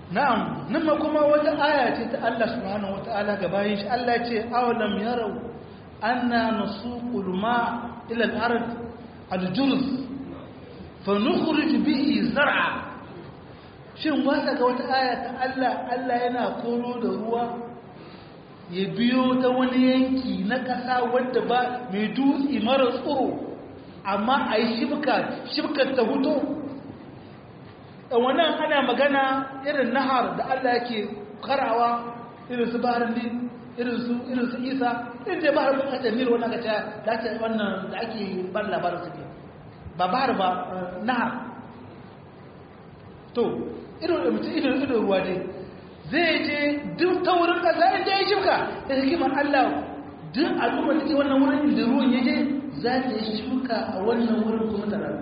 na'am nan ma kuma wata aya ce ta Allah subhanahu wata'ala ga bayin shi Allah ce awalam yarau anna nasuqul ma ila al-ard al-jurz fa nukhrij bihi zar'a shin wata ga wata aya ta Allah Allah yana koro da ruwa ya biyo ta wani yanki na ƙasa wadda ba mai dutse mara tsoro amma a yi shibka shibkar ta hutu wannan ana magana irin nahar da Allah yake karawa irin su baharin din irin su irin su isa irin da bahar bin hajjar nil wannan kaca da ake wannan da ake ban labarin su ke ba bahar ba nahar to irin da mutum irin irin ruwa dai zai je duk ta wurin kasa in da ya shibka da hikimar Allah duk al'ummar da ke wannan wurin da ruwan ya je za ta yi shibka a wannan wurin kuma ta rabu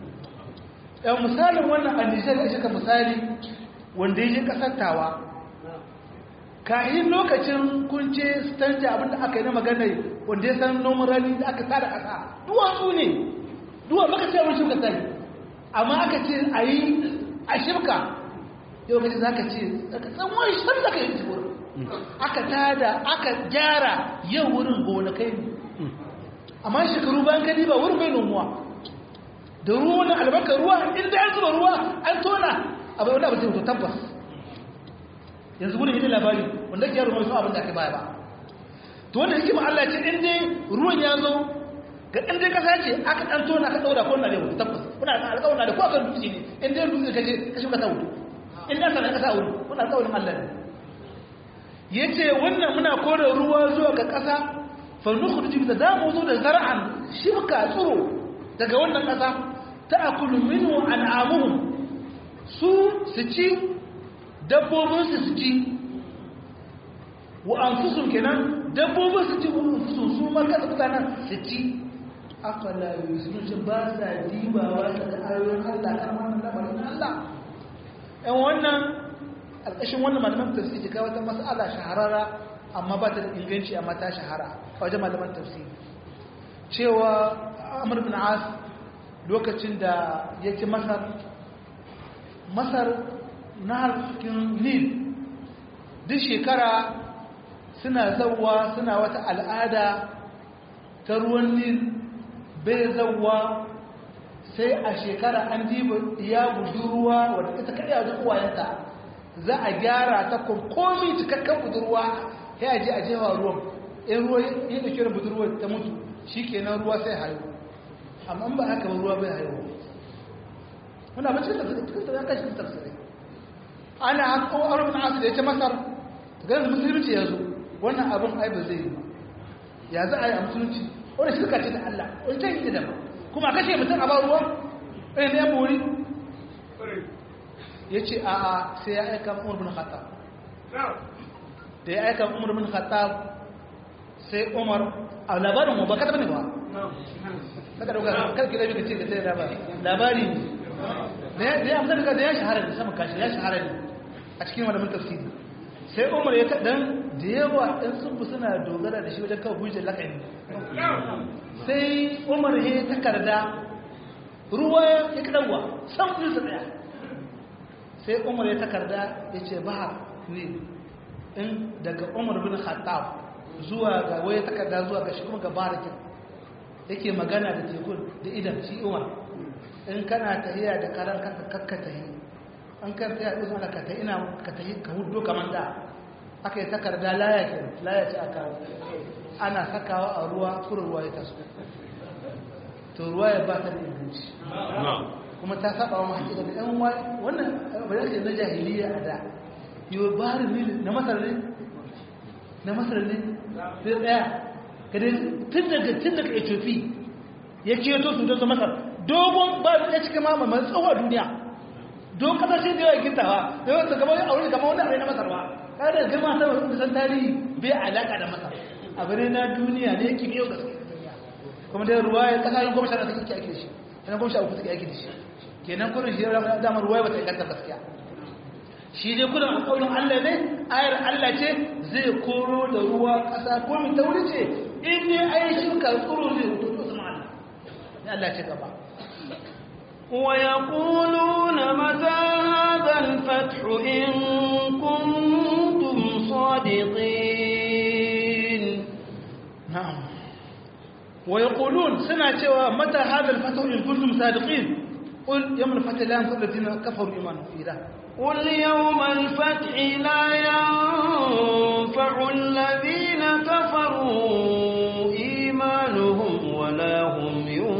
yan misalin wannan annisar ya shika misali wanda ya je kasar tawa kayan lokacin kunce stanja abinda aka yi na magana wanda ya san noman rani da aka tsara kasa duwatsu ne duwa maka ce wani shibka tsari amma aka ce a yi a shibka yau kaji za ka ce aka tsanwai shan da ka yi wurin aka tada aka gyara yau wurin gonakai ne amma shekaru bayan gani ba wurin bai nomuwa da ruwa na albarkar ruwa inda an zuba ruwa an tona abai wanda ba zai wuto tabbas yanzu gudun yi labari wanda ke yaro mai abin da aka baya ba to wanda hikima Allah ce in dai ruwan ya zo ga in dai kasa ce aka dan tona ka daura ko na da wuto tabbas kuna da alƙawarin da ko aka dutse ne in dai dutse kaje ka shuka ta wuto in dan sanan kasa wuto kuna alƙawarin Allah ne yace wannan muna kore ruwa zuwa ga kasa fa nukhruju bi da mu zo da zar'an shibka tsuro daga wannan kasa ta'akulu minhu an'amuhum su su ci dabbobin su su ci wa anfusum kenan dabbobin su ci anfusum su ma kada mutanen su ci afala yusunu ba sa dibawa daga ayoyin Allah kan wannan lamarin Allah ɗan wannan alƙashin wannan malaman tafsiri ga wata mas'ala shahararra amma ba ta da inganci amma ta shahara a wajen malaman tafsiri cewa Amr bin As lokacin da ya ci masar masar na harkin nil duk shekara suna zauwa suna wata al'ada ta ruwan nil bai zauwa sai a shekara an diba ya budurwa wadda ita karya wajen uwayenta za a gyara ta komi cikakken budurwa ya je a jewa ruwan in ruwa ya ɗauke da budurwa ta mutu shi kenan ruwa sai hayo amma ba haka ruwa bai haihuwa muna ba cikin tafsirin ya kashi tafsirai ana haka arabin asu da ya ce masar ta ganin musulunci ya zo wannan abin ai ba zai yi ba ya za a yi a musulunci wani shirka ce da Allah wani ta yi da ba kuma kashe mutum a ba ruwa ɗaya na yan bori ya ce a a sai ya aika umar bin khattab da ya aika umar bin khattab sai umar a labarin mu ba kada bane ba kada dauka kada ki dabi ce ka sai labari labari ne da ya amsa daga da ya shahara da sama kashi ya shahara ne a cikin malamin tafsiri sai umar ya kadan da yawa ɗan sun suna dogara da shi wajen kawo hujjar lakani sai umar ya takarda ruwa ya kadarwa san kudin sa daya sai umar ya takarda ya ce ba ne in daga umar bin khattab zuwa ga waya takarda zuwa ga shi kuma ga barakin yake magana da tekun da idan shi umar in kana tahiya da karan kanka kakka tahi an kan tahiya da zuwa ka tahi ina ka tahi ka hudo kamar da aka yi takarda laya ke laya ce aka ana sakawa a ruwa kura ruwa ya taso to ruwa ya ba ta da inganci kuma ta saba wa hakika da yan wannan bayan ce na jahiliya a da yiwu barin ne na masar ne na masar ne sai daya kada tun daga tun daga ethiopia ya keto su don su masar dogon ba ya cikin mama mai tsawo duniya don kasashe da yawa gintawa da yawan su gaba a wuri gama wani abai na masar ba kada da girma ta wasu san tarihi bai alaka da masar abu ne na duniya ne yake biyo gaske kuma da ruwa ya kasashen goma sha suke ake da shi yana goma sha uku suke ake da shi kenan kudin shi ya damar ruwa ba ta inganta gaskiya shi dai kudin alƙawarin Allah ne ayar Allah ce zai koro da ruwa ƙasa ko mai tauri ce in ne ayi shirka tsoro zai rubuto to zama Allah ne Allah ce gaba ويقولون متى هذا الفتح الفتح إن كنتم صادقين نعم ويقولون سنة cewa متى هذا الفتح إن كنتم صادقين قل يوم الفتح لا ينفع الذين كفروا إيمانهم إذا قل يوم الفتح لا ينفع الذين كفروا إيمانهم ولا هم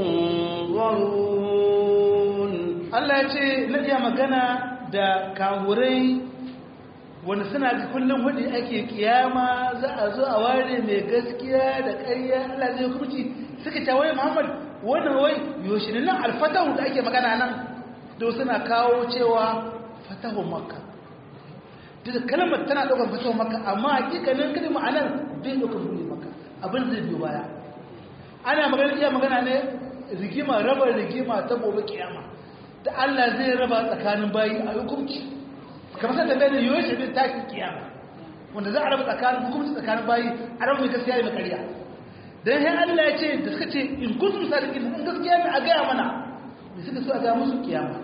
ينظرون Allah ya ce na iya magana da kawurai wanda suna ga kullum hudu ake kiyama za a zo a ware mai gaskiya da ƙarya Allah zai hukunci suka ce wai Muhammad wannan wai yoshi ne nan alfatahu da ake magana nan to suna kawo cewa fatahu makka duk kalmar tana ɗaukar fatahu makka amma hakikanin kalmar ma'anar bai ɗaukar buɗe makka abin zai biyo baya ana magana iya magana ne rigima raba rigima ta gobe kiyama da Allah zai raba tsakanin bayi a hukunci kamar sai da bayan yiwuwar shi bin takin kiyama wanda za a raba tsakanin hukunci tsakanin bayi a raba mai gaskiya mai ƙarya dan sai Allah ya ce da suka ce in kuntum sadiqin in gaskiya ne a gaya mana me suka so a ga musu kiyama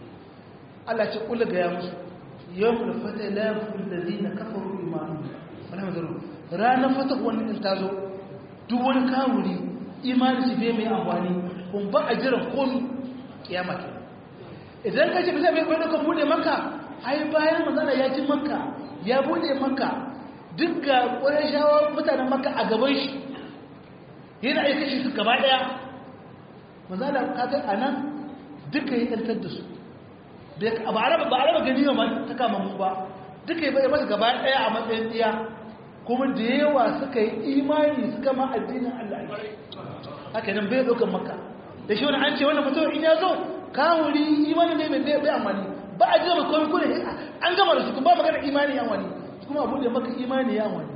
Allah ya ce kula ga ya musu yawmul fatah la yaqul ladina kafaru imanuhum wala mazaru ranar fatah wannan in tazo duk wani kawuri imani shi bai mai amfani kun ba a jiran komi kiyama ke idan ka ce bisa bai kwaido kan bude maka ai bayan mazana ya ci maka ya bude maka duk ga ƙwarar mutanen maka a gaban shi yana aika shi su gaba ɗaya mazana kakai a nan duka yi ɗantar da su ba a raba gani ba ta kama mu ba duka yi bai masa gaba ɗaya a matsayin ɗiya kuma da yawa suka yi imani suka ma addinin Allah haka nan bai ɗaukan maka da shi wani an ce wani mutum in ya zo kawuri imani ne mai bai amfani ba a jira komai kuma an gama da su kuma ba magana imani ya wani kuma abu da maka imani ya wani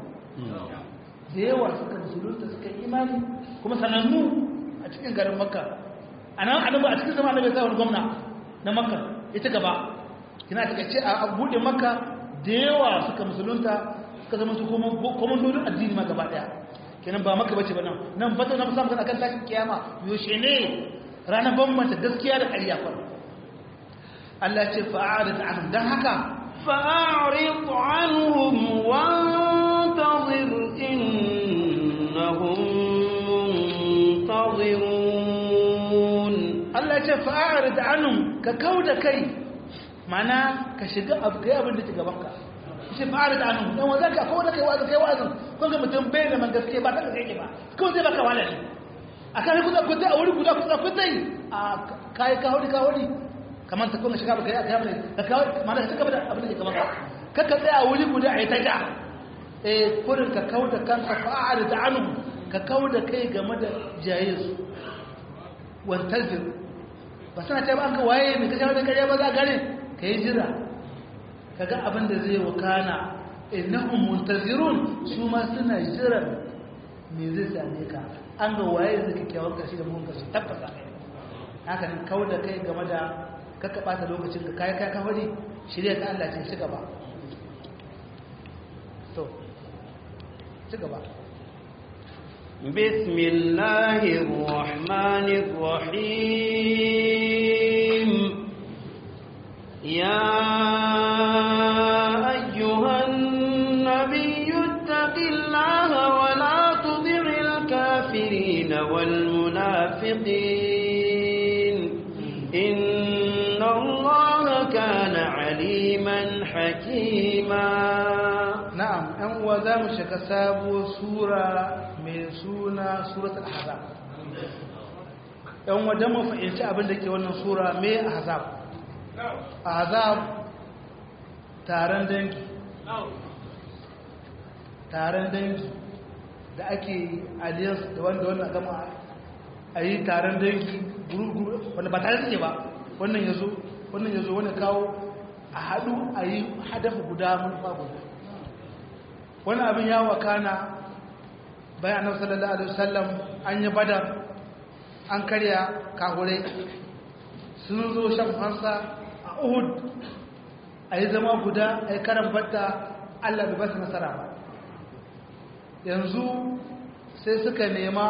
da yawa suka musulunta suka yi imani kuma sanannu a cikin garin makka a nan annabi a cikin zama annabi ya sa wani gwamna na makka ita gaba kina ta ce a buɗe makka da yawa suka musulunta suka zama su komandodin addini ma gaba daya kenan ba maka bace ba nan nan fata na musamman akan tashin kiyama yaushe ne ranar bambanta gaskiya da ƙarya fa Allah ce fa'arid anhum dan haka فأعرض عنهم وانتظر إنهم منتظرون Allah ce fa'arid anhum ka kauda kai mana ka shiga abu kai abin da ke gaban ka shi fa'arid anhum dan wanda ka ko da kai wazin kai wazin kun ga mutum bai da man gaskiya ba ta gaskiya ba ko zai baka wala ne akan ku ku a wuri guda ku ku dai a kai ka hori ka hori kamar ta kuma shiga baka yi aka yi ka kawo mana ka cika da abin da ke gaban ka kaka tsaya a wuri guda a yi ta ja eh kurin ka kawo da kanka fa'arid anhum ka kawo da kai game da jayyinsu wantazir ba suna ta ba ka waye mai kashe wani karya ba za a gane ka yi jira ka ga abin da zai wakana innahum muntazirun su ma suna jiran me zai same ka an ga waye zai kyakkyawar kashi da mun kashi tabbata haka nan kawo da kai game da kakka bata lokacin ka kai kai kawari shirya ka Allah ce ci gaba to ci gaba بسم الله الرحمن الرحيم يا أيها النبي اتق الله ولا تطع الكافرين والمنافقين إن الله كان عليما حكيما na'am ɗan uwa za mu shiga sabuwar sura mai suna surat al-ahzab ɗan uwa don mu fahimci abin da ke wannan sura mai ahzab ahzab taron dangi taron dangi da ake alliance da wanda wannan gama a yi taron dangi guru-guru wanda ba tare suke ba wannan ya zo wannan ya zo wani kawo a haɗu a yi hadafa guda manufa guda wani abin ya wakana bayan annabi sallallahu alaihi wasallam an yi badar an karya kahurai sun zo shan fansa a uhud a yi zama guda a yi karan batta allah bai basu nasara ba yanzu sai suka nema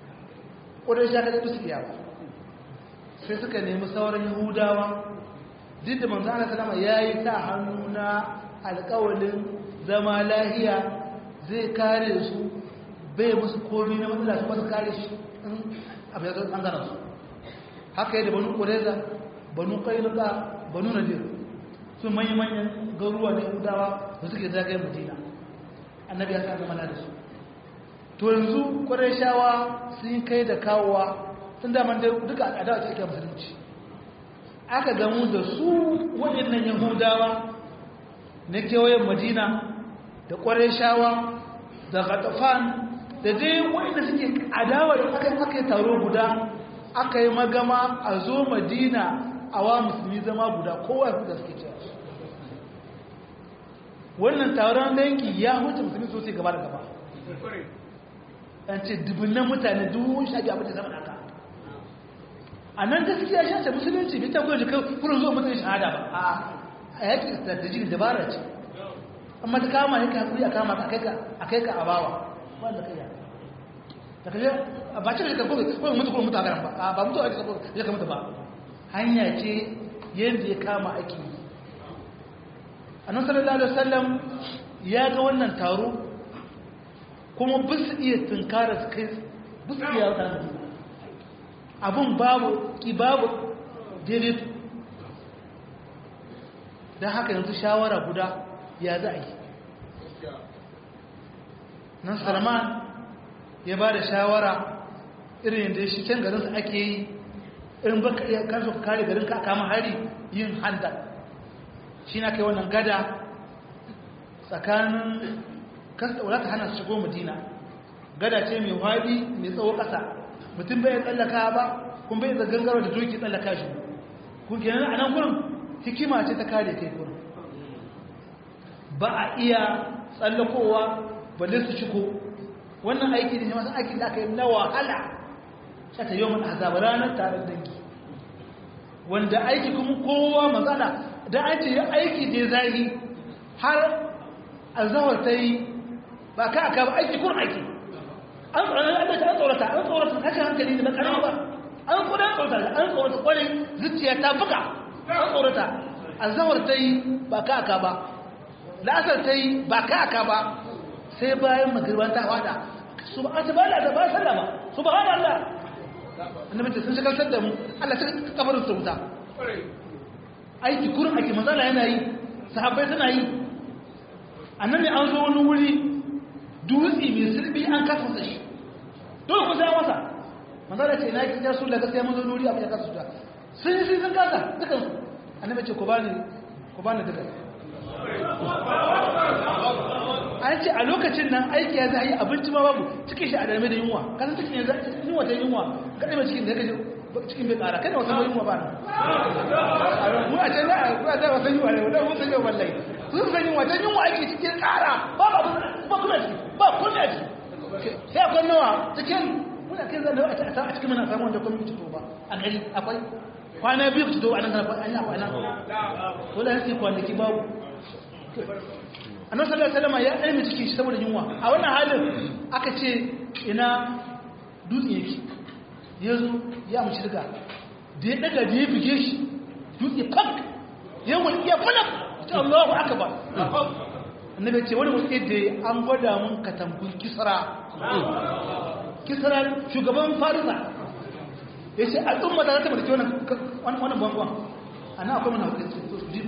ƙudin shaka da su iya ba sai suka nemi sauran yahudawa duk da manzo Allah sallama yayi ta hannu na alƙawalin zama lahiya zai kare su bai musu komai na matsala su masu kare shi in abu ya zo ɓangaren su haka yadda banu ƙureza banu ƙailuka banu nadir su manyan garuwa na yahudawa da suke zagayen madina annabi ya sa mana da su to yanzu ƙwarai sun kai da kawowa sun daman da duka adawa ce ake musulunci aka gamu da su waɗannan yahudawa na kewayen madina da ƙwarai da gatafan da dai waɗanda suke adawa da aka aka yi taro guda aka yi magama a zo madina a wa musulmi zama guda kowa da suke cewa wannan taron dangi ya huce musulmi sosai gaba da gaba an ce dubunnan mutane duhun shafi abin da zama haka a nan gaskiya shi ce musulunci bai ta gwaji kurin zuwa mutum shahada ba a yakin strategic dabara ce amma ta kama yake hakuri a kama a kai ka a bawa wanda kai yana ta kaje ba ce ka gobe ko mutu ko mutu a garan ba ba mutu a cikin ya kamata ba hanya ce yadda ya kama ake yi annabi sallallahu alaihi wasallam ya ga wannan taro kuma bisu iya tunkara su kai bisu iya ta abun babu ki babu daidai don haka yanzu shawara guda ya za a yi nan salman ya ba da shawara irin yadda shi can garinsa ake yi irin baka iya kansu ka kare garin ka kama hari yin handa shi na kai wannan gada tsakanin kasa wadata hana su shigo madina gada ce mai wadi mai tsawo ƙasa mutum bai tsallaka ba kun bai zagangarwa da doki tsallaka shi kun kenan a nan gurin hikima ce ta kare kai gurin ba a iya tsallakowa balle su shigo wannan aiki ne masu aiki da aka yi na wahala ta ta yau azaba ranar taron dangi wanda aiki kuma kowa matsala da an ce aiki da zai har azawar ta yi ba ka aka ba aiki kun aiki an tsorata an tsorata an tsorata kashin hankali da bakarama ba an kuda an tsorata an tsorata kwarai zuciya ta buga an tsorata azawar ta yi ba ka aka ba la'asar ta yi ba ka aka ba sai bayan magirban ta wada su ba ta bala da ba sallah ba su ba hana Allah annabi ta sun shagaltar da mu Allah ta kafarin su wuta aiki kurin ake manzala yana yi sahabbai suna yi annabi an zo wani wuri dutse mai sirbi an kasa shi dole ku sai masa manzala ce na yi su daga sai mun zo wuri abin ya kasa su ta sun yi sun kasa dukan su annabi ce ku bani ku bani dukan an ce a lokacin nan aiki ya za a yi abinci ma babu cikin shi a darme da yunwa kasan cikin yanzu yunwa ta yunwa kaɗai mai cikin da kaje cikin bai ƙara kada wasan yunwa ba mu a can za a kuwa za a wasan yunwa ne wadda wasan yunwa wallahi sun san yunwa ta yunwa aiki cikin ƙara ba ba ba kuma ciki ba kuma ciki sai akwai nawa cikin muna kai zan a cikin muna samu wanda kuma fito ba a gari akwai kwana biyu fito a nan kana an yi akwai nan dole sai kwanaki babu annabi sallallahu alaihi wasallam ya aime cikin shi saboda yunwa a wannan halin aka ce ina dutse yake yazo ya mu shirga da ya daga da ya bige shi dutse fak ya wani ya fana ta Allahu akbar annabi ce wani mutum da an gwada mun katambun kisra kisra shugaban farisa yace al'umma ta ta barke wannan wannan bangon ana akwai mana hukunci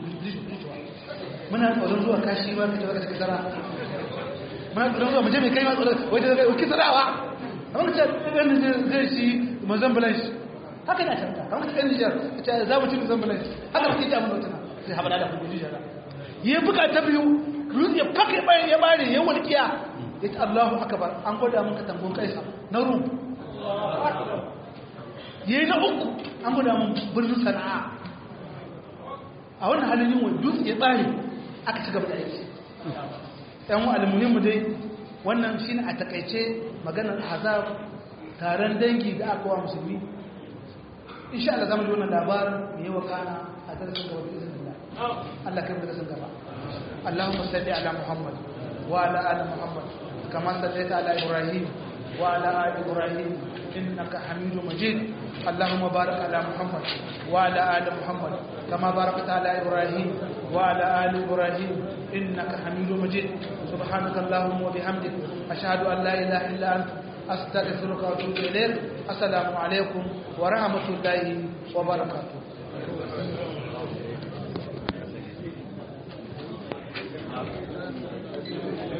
muna tsoron zuwa kashi ba ka tabbata da kisara muna tsoron zuwa muje mai kai ma tsoron wajen da kai kisarawa amma ka ce ɗan zai shi mozambilansh haka na canta kamar ka ɗan nijar ka ce za mu ci mozambilansh haka ka ce abin da sai haɓada da kuma nijar ya buga ta biyu rutsi ya faka ya bayan ya bare ya walƙiya ya ce allahu akabar an gwada mun ka tambon kaisa na rum ya yi na uku an gwada mun birnin sana'a a wannan halin yin wa dutse ya tsare aka ci gaba da aiki ɗan almuhimmu dai wannan shi ne a takaice maganar hazab taron dangi da aka wa musulmi insha Allah zama ji wannan labarin mai yawa kana a darasin gaba da izinin Allah Allah kai darasin gaba Allahumma salli ala Muhammad wa ala ali Muhammad kama sallaita ala Ibrahim wa ala ali Ibrahim innaka Hamidum Majid اللهم بارك على محمد وعلى آل محمد كما باركت على إبراهيم وعلى آل إبراهيم إنك حميد مجيد سبحانك اللهم وبحمدك أشهد أن لا إله إلا أنت أستغفرك وأتوب إليك السلام عليكم ورحمة الله وبركاته Thank you.